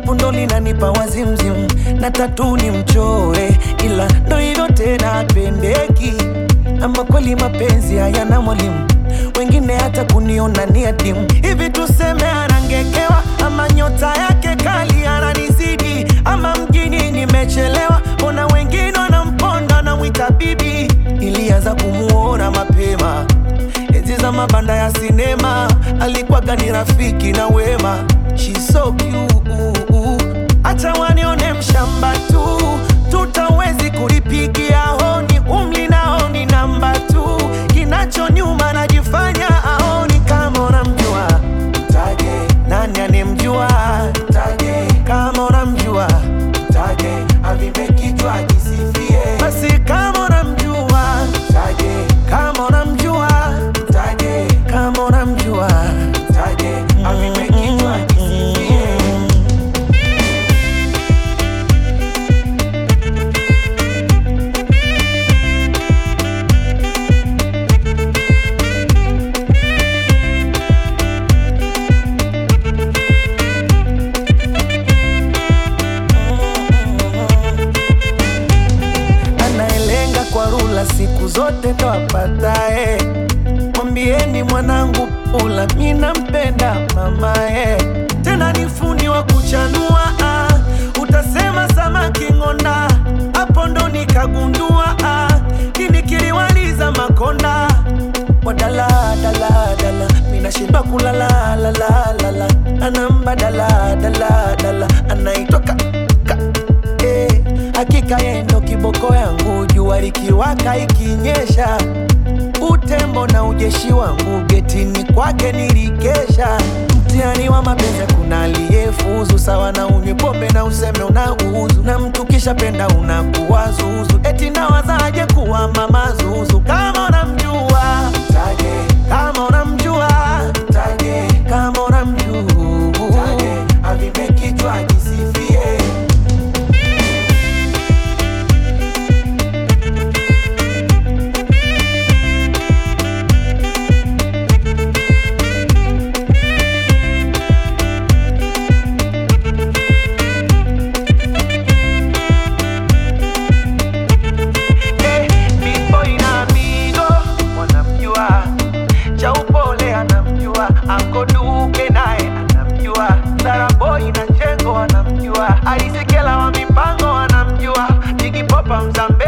shepu ndo linanipa wazimzim na tatu ni mchore, ila ndo hivyo tena apendeki. Ama kweli mapenzi hayana mwalimu, wengine hata kuniona ni adimu. Hivi tuseme anangekewa, ama nyota yake kali ananizidi, ama mjini nimechelewa, mbona wengine wanamponda namwita bibi. Ilianza kumuona mapema enzi za mabanda ya sinema, alikuwaga ni rafiki na wema. She's so cute, acha wanione mshamba tu, tutawezi kulipigia honi, umli nao ni namba tu, kinacho nyuma najifanya aoni. Kama unamjua mtaje, nani anemjua mtaje, kama unamjua mtaje, avimbe kichwa kisifie, basi kama unamjua mtaje, kama unamjua mtaje, kama unamjua mtaje, avimbe kichwa kisifie. anayelenga kwa rula siku zote ndo apatae. Mwambieni mwanangu pula, mi nampenda mamae, tena ni fundi wa kuchanua ah. Utasema samaki ng'onda, hapo ndo nikagundua ah. Kini kiliwaliza makonda wadala dala dala, minashindwa kulala la la la la, anamba dala dala dala, anaitwa ka, ka eh, hakika yeye ndo kiboko yangu, jua likiwaka ikinyesha, utembo na ujeshi wangu getini kwake nilikesha. Mtihani wa mapenzi kuna aliyefuzu, sawa na unywe pombe na useme unauzu, na mtu kisha penda unakuwa zuzu, eti nawazaje kuwa mama zuzu kama unamjua mtaje, kama unamjua mtaje, kama unamjua mtaje, avimbe kichwa kisifie. Eh, Big Boy na Mido wanamjua, cha upole anamjua, Anko Duke naye anamjua, Sara Boy na Chengo anamjua, Alisekela wa mipango anamjua, Jigi Popa Mzambi